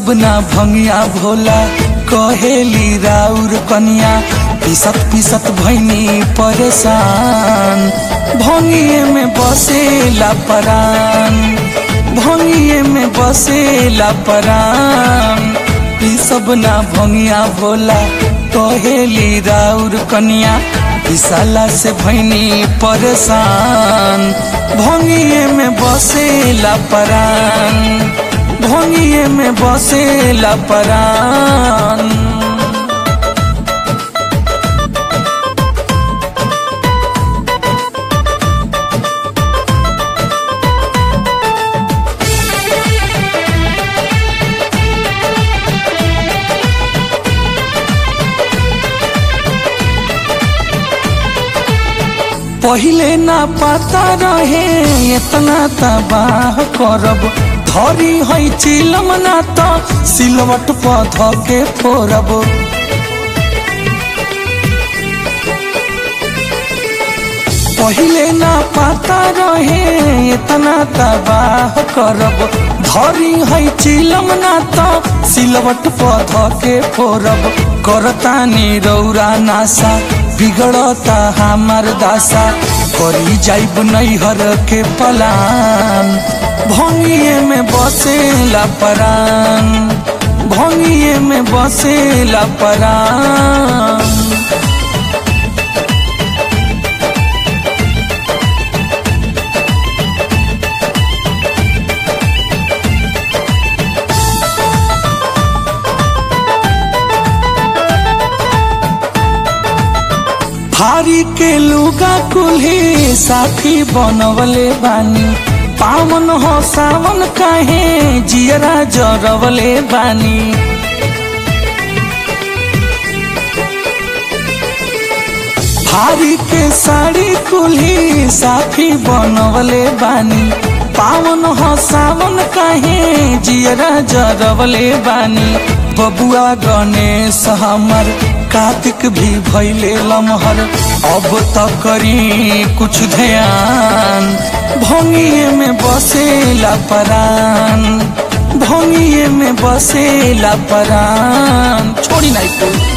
सब ना भंगिया भोला कहेली राउर कनिया पिसत पिसत भैनी परेशान भंगिए में बसेला परान भंगिए में बसेला परान ई सब ना भंगिया भोला कहेली राउर कनिया विशाला से भैनी परेशान भंगिए में बसेला परान भंगिए में बसेला परान पहिले ना पता रहे इतना तबाह करब धरी है चिलम ना तो सिलवट पध के फोरब पहिले ना पता रहे इतना तबाह करब धरी है चिलम ना तो सिलवट पध के फोरब करतानी रौरा नासा बिगड़ता हमार दासा करी जाइब नैहर के पलान भंगिए में बसेला परान भंगिए में बसेला परान भारी के लुगा कुल्ही साथी बनवले बानी पावन हो सावन काहे जियरा जरवले बानी भारी के साड़ी कुल्ही साथी बनवले बानी पावन हो सावन काहे जियरा जरवले बानी बबुआ गणेश हमर कार्तिक भी भैले लमहर अब त करी कुछ ध्यान भंगिए में बसेला परान भंगिए में बसेला परान छोड़ी नहीं कोई